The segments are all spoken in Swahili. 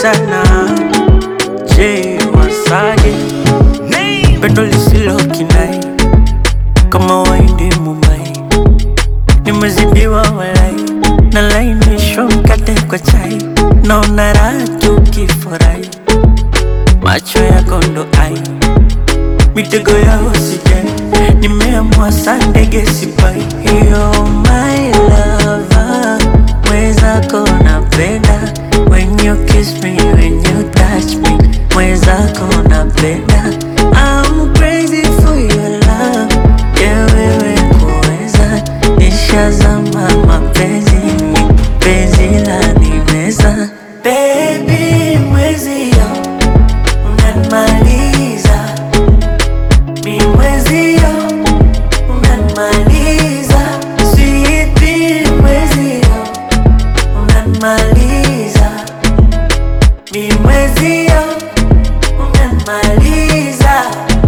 sana je wasage pendo lisilo kinai kama waindi mumbai nimezidiwa walai nalainishwa mkate kwa chai naona raha tukifurahi macho yako ndo ai mitego yao sijai nimeamua sa ndege sipai hiyo my lover mwezako napenda when you kiss me when you touch me mwezako napenda I'm crazy for your love yeah wewe kuweza nishazama mapenzini penzi la nimeza baby mwezio unanimaliza mi mwezio unanimaliza sweetie mwezio unanimaliza mi mwezio unanimaliza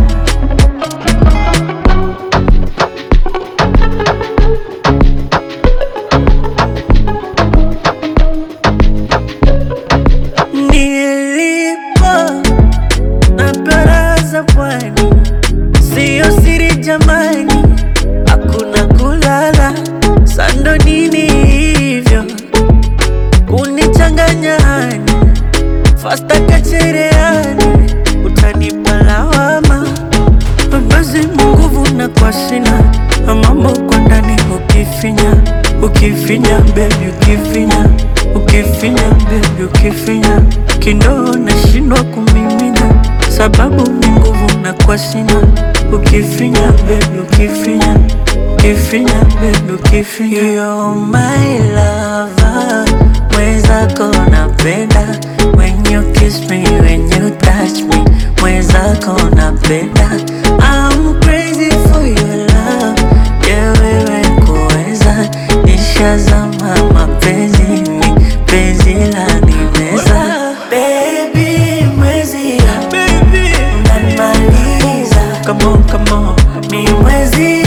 nilipo na baraza pwani, siyo siri jamani, hakuna kulala sando nini hivyo kunichanganya hani fasta kachereani, utanipa lawama basi munguvu na kwa sina mambo kwa ndani ukifinya ukifinya bebi ukifinya ukifinya bebi ukifinya kindoo nashindwa kumimina sababu ni nguvu na kwa sina ukifinya bebi ukifinya ukifinya bebi ukifinya You're my lover mwezako napenda when you kiss me when you touch me mwezako napenda I'm crazy for your love yeah wewe kuweza nishazama mapenzini penzi la nimeza baby mwezi baby unanimaliza come on come on mi mwezi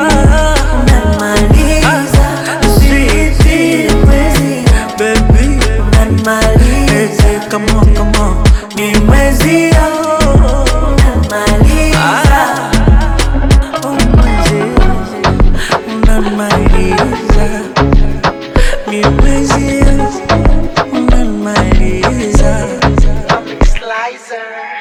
unanimaliza sweetie mwezi baby unanimaliza come on come on mi mwezi unanimaliza unanimaliza mi mwezi unanimaliza Slicer.